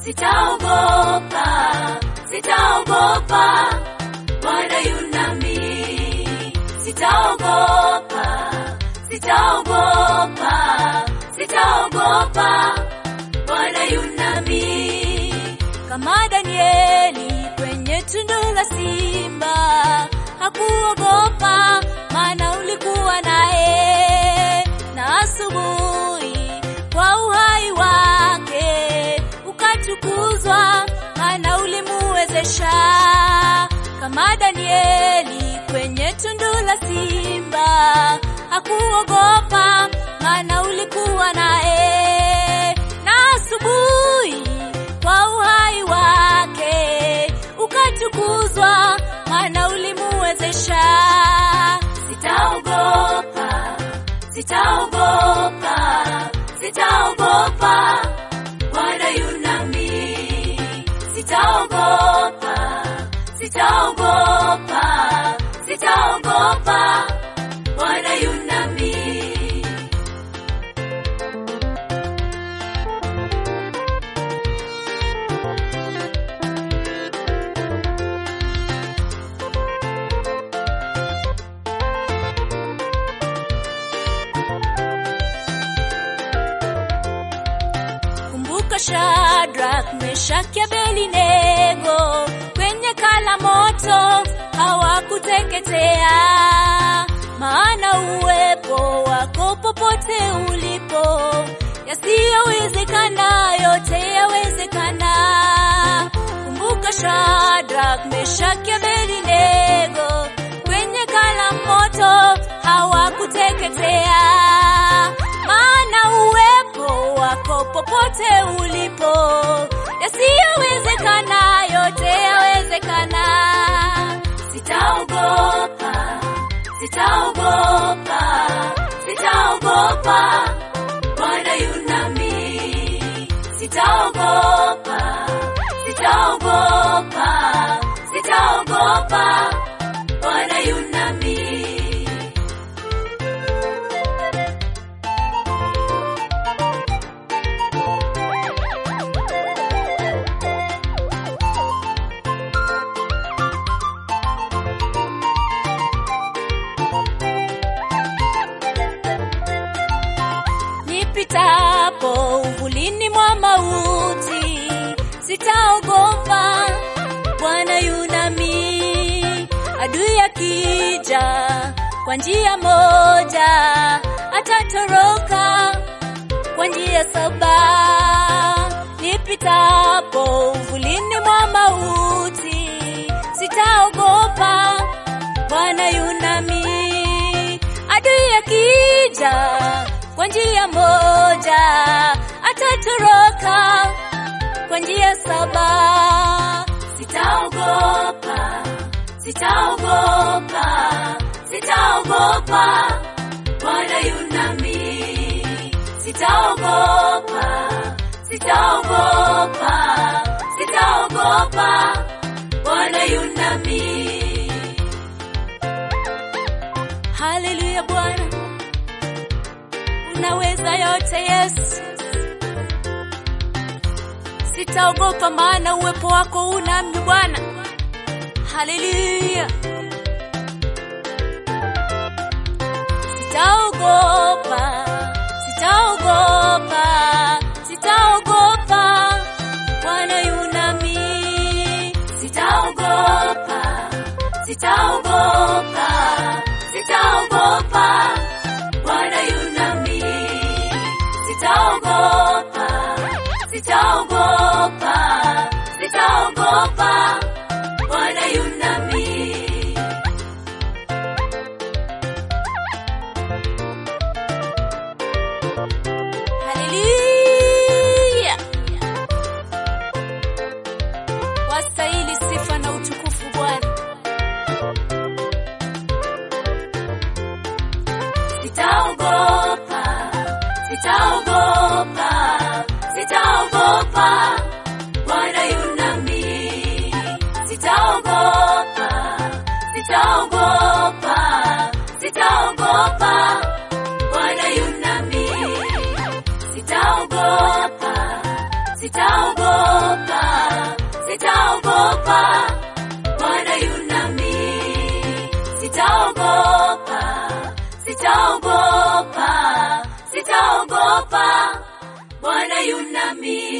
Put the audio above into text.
sitaogopa, sitaogopa, Bwana yunami, sitaogopa, sitaogopa, sitaogopa, Bwana yunami, kama Danieli kwenye tundu la simba hakuogopa, maana ulikuwa naye, na asubuhi kwa uhai wake ukatukuzwa, maana ulimuwezesha. Kama Danieli kwenye tundu la simba hakuogopa, maana ulikuwa naye, na asubuhi kwa uhai wake ukatukuzwa, maana ulimuwezesha. Sitaogopa, sitaogopa, sitaogopa, Bwana yunami. Sitaogopa, sitaogopa, sitaogopa, Bwana yunami. Kumbuka Shadrach, Meshaki, Abednego kwenye kala moto hawakuteketea, maana uwepo wako popote ulipo, yasiyowezekana yote yawezekana. Kumbuka Shadrach, Meshaki, Abednego kwenye kala moto hawakuteketea, maana uwepo wako popote ulipo, yasiyowezekana yote yawezekana. Sitaogopa, sitaogopa, sitaogopa, Bwana yunami. Sitaogopa, sitaogopa, sitaogopa, Bwana yunami. Nipitapo uvulini mwa mauti, sitaogopa, Bwana yunami. Adui akija kwa njia moja, atatoroka kwa njia saba. Nipitapo uvulini mwa mauti, sitaogopa, Bwana yunami. Adui akija kwa njia moja, atatoroka kwa njia saba. Sitaogopa, sitaogopa, sitaogopa, Bwana yunami. Sitaogopa, sitaogopa, sitaogopa, Bwana yunami. Haleluya Bwana, unaweza yote Yesu. Sitaogopa maana uwepo wako unami Bwana. Haleluya. Sitaogopa, sitaogopa, sitaogopa, Bwana yunami. Sitaogopa, sitaogopa, sitaogopa, Bwana yunami. Sitaogopa, sitaogopa, sitaogopa, Bwana yunami. Haleluya. Wastahili sifa na utukufu Bwana. Sitaogopa, sitaogopa, sitaogopa, Bwana yunami. Sitaogopa, sitaogopa, sitaogopa, Bwana yunami. Sitaogopa, sitaogopa, sitaogopa, Bwana yu nami. Sitaogopa, sitaogopa, sitaogopa, Bwana yu nami.